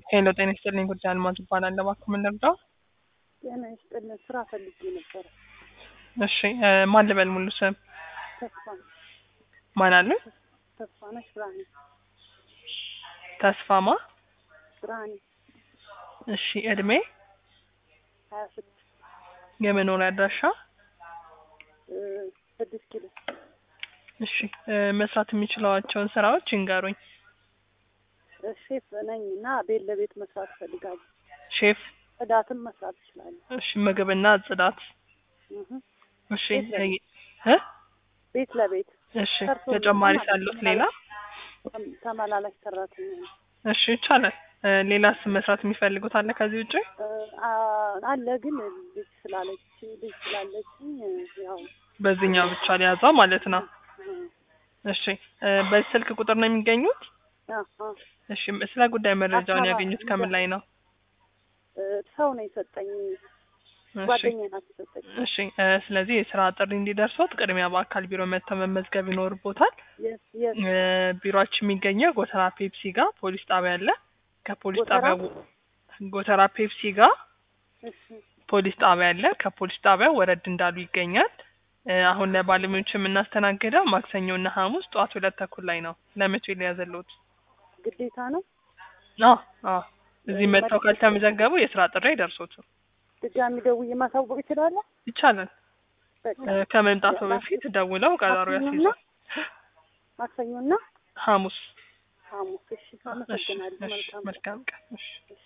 ሄሎ ጤና ይስጥልኝ ጉዳይ አልማዝ እባላለሁ። እባክዎ ምን ልርዳው? ጤና ይስጥልን። ስራ ፈልጌ ነበረ። እሺ እ ማን ልበል ሙሉ ስም? ተስፋ ማን አሉ? ተስፋነሽ ብርሃኔ ተስፋማ። ብርሃኔ እሺ እድሜ፣ ሀያ ስድስት የመኖሪያ አድራሻ? እ ስድስት ኪሎ እሺ እ መስራት የሚችሏቸውን ስራዎች ይንገሩኝ። እ ሼፍ ነኝ እና ቤት ለቤት መስራት እፈልጋለሁ። ሼፍ። ጽዳትም መስራት እችላለሁ። እሺ ምግብና ጽዳት። እህ እሺ ቤት ለቤት። እ ቤት ለቤት እሺ ሰርቶ ተጨማሪ ማለት ሳሉት ነው። ሌላ? ተም- ተመላላሽ ሰራተኛ ነኝ። እሺ ይቻላል። እ ሌላስ መስራት የሚፈልጉት አለ ከዚህ ውጭ? እ አ- አለ ግን ልጅ ስላለች ልጅ ስላለችኝ እ ያው በዚህኛው ብቻ ሊያዘው ማለት ነው። እ እሺ እ በዚህ ስልክ ቁጥር ነው የሚገኙት? አ አ እሺ ስለ ጉዳይ መረጃውን አካባቢ ያገኙት ከምን ላይ ነው? እ ሰው ነው የሰጠኝ። እሺ ጓደኛዬ ናት የሰጠኝ። እሺ እ ስለዚህ የስራ ጥሪ እንዲደርሶት ቅድሚያ በአካል ቢሮ መጥተው መመዝገብ ይኖርቦታል። የስ የስ እ ቢሮአችን የሚገኘው ጎተራ ፔፕሲ ጋር ፖሊስ ጣቢያ አለ። ከፖሊስ ጎተራ? ጣቢያ ጎተራ ፔፕሲ ጋር እሺ ፖሊስ ጣቢያ አለ። ከፖሊስ ጣቢያ ወረድ እንዳሉ ይገኛል። እ አሁን ለባለሙያዎች የምናስተናግደው ማክሰኞ እና ሐሙስ ጠዋት ሁለት ተኩል ላይ ነው። ለመቼ ሊያዘሉት? ግዴታ ነው። አዎ አዎ እዚህ መጥተው ካልተመዘገቡ የስራ ጥሪ አይደርሶትም። ድጋሚ ደውዬ ማሳወቅ እችላለሁ? ይቻላል። በቃ እ ከመምጣቱ በፊት ደውለው ቀጠሮ ማክሰኞና ያስይዛል። ማክሰኞና ሐሙስ ሐሙስ። እሺ እሺ አመሰግናለሁ። እሺ መልካም መልካም ቀን እሺ እሺ